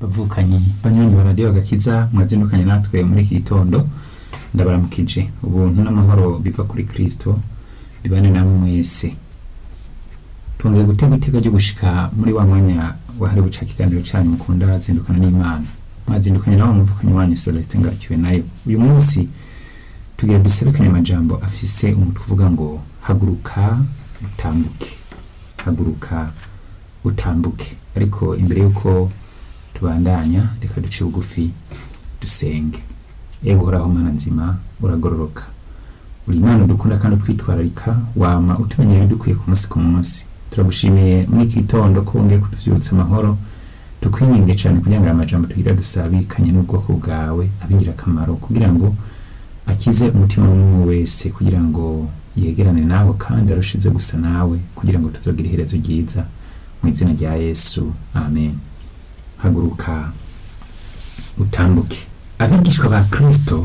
bavukanyi banywanyi ba radiyo agakiza mwazindukanye natwe muri iki gitondo ndabaramukije ubuntu n'amahoro biva kuri kristo bibane namwe mwese twongeye gutega iteka ryo gushika muri wa mwanya wahariwe ca kiganiro canyu mukunda zindukana n'imana mwazindukanye nawe umuvukanyi wanyu celestin ngakiwe nayo uyu munsi tugira duserekanye amajambo afise umutwe uvuga ngo haguruka utambuke haguruka utambuke ariko imbere y'uko tubandanya reka duce bugufi dusenge ewe uhoraho mana nzima uragororoka uri imana dukunda kandi utwitwararika wama utumenyera ibidukwiye ku munsi ku munsi turagushimiye muri iki gitondo ko wongeye kutuvyutsa amahoro tukwinginge cyane kugira ngo aya majambo tugira dusabikanye n'ubwoko bwawe abigira akamaro kugira ngo akize umutima w'umwe wese kugira ngo yegerane nawe kandi arushize gusa nawe kugira ngo tuzogire iherezo ryiza mu izina rya yesu amen haguruka utambuke abigishwa ba kristo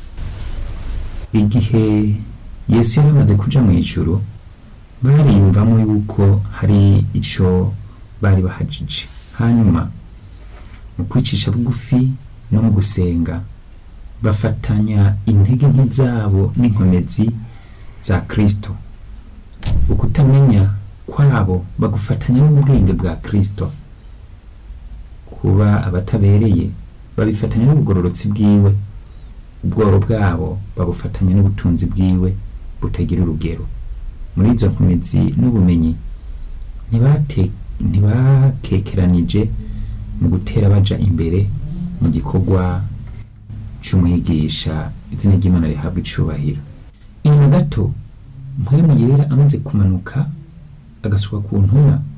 igihe yesu yari amaze kuja mu ijuru bariyumvamo yuko hari ico bari bahajije hanyuma mu kwicisha bugufi no mu gusenga bafatanya intege nke zabo n'inkomezi za kristo ukutamenya kwabo bagufatanya n'ubwenge bwa kristo kuba abatabereye babifatanya n'ubugororotsi bwiwe ubworo bwabo babufatanya n'ubutunzi bwiwe butagira urugero muri izo nkomezi n'ubumenyi ntibate- ntibakekeranije mu gutera baja imbere mu gikorwa c'umwigisha izina ry'imana rihabwa icubahiro inyuma gato mpwemu yera amaze kumanuka agasuka ku ntumwa